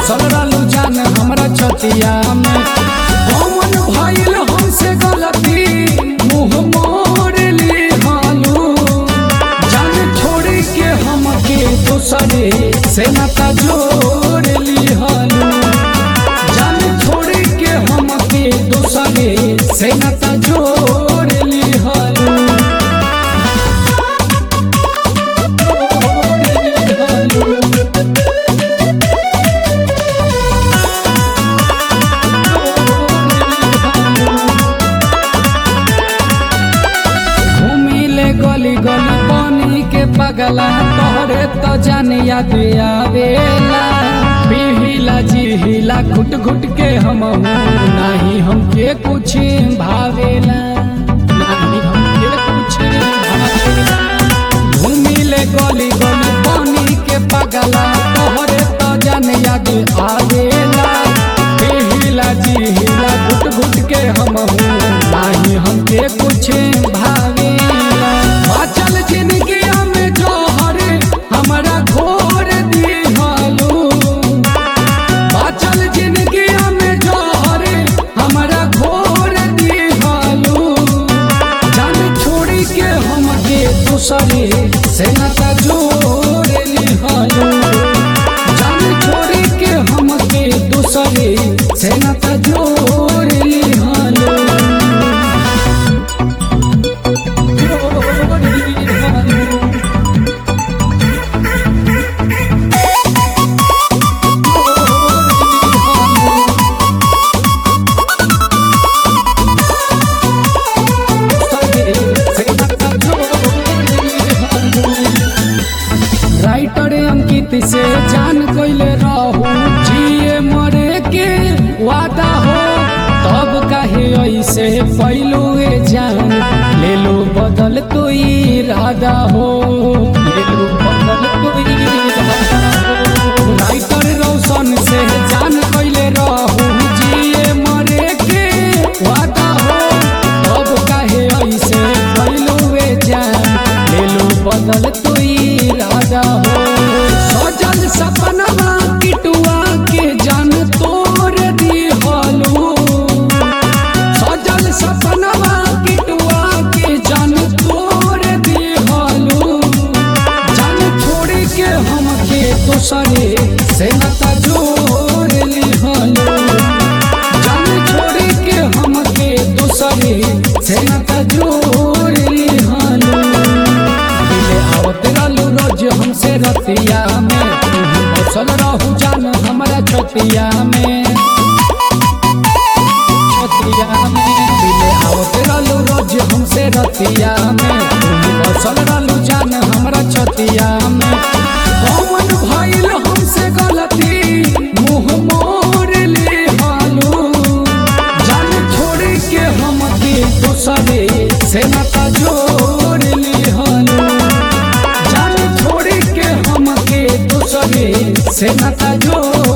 बसल रहलू जान हमरा छतिया में कौन भइल हमसे गलती मुंह मोड़ ली हालू जान छोड़ के हमके दूसरे से नाता जोड़ ली हालू जान छोड़ के हमके दूसरे से नाता जोड़ ली हालू घूमिले गली गली पानी के पगला तोहरे तो जान याद आवेला पिहिला जिहिला घुट घुट के हम नहीं हमके कुछ भावेला नहीं हमके कुछ भावेला घूमिले गली गली पानी के पगला तोहरे तो जान याद आवेला पिहिला जिहिला घुट घुट के हम नाही हमके कुछ भावेला बाचल जिंदगी में जोहर हमरा घोर दिहालू बाचल जिंदगी में जोहर हमरा घोर दिहालू जान छोड़ी के हमके दूसरे से नाता जोड़ लिहालू जान छोड़ी के हमके दूसरे से नाता जोड़ लिहालू जोड़ लिहालू राइटर अंकित से जान कोइले रहू जिए मरे के वादा हो तब काहे ऐसे पैलू ए जान ले लो बदल तो इरादा हो ले लो बदल तो इरादा हो राइटर रोशन से जान कोइले रहू जिए मरे के वादा हो तब काहे ऐसे पैलू ए जान ले लो बदल तो इरादा हो सजल सपनवा किटुआ के जान तोड़ दी हालू सजल सपनवा किटुआ के जान तोड़ दी हालू जान छोड़ के हमके दूसरे से नाता जोड़ ली हालू जान छोड़ के हमके दूसरे से नाता जोड़ ली हालू दिले आवत रहलू रोज हमसे रतिया में तू बसल रहू जान हमरा छतिया में छतिया में दिले आवत रहलू रोज हमसे रतिया में तू बसल रहलू जान हमरा छतिया में कौन भइल हमसे गलती मुंह मोड़ ली हालू जान छोड़ के हमके दूसरे से नाता जोड़ ली हालू जान छोड़ के हमके दूसरे से नाता जोड़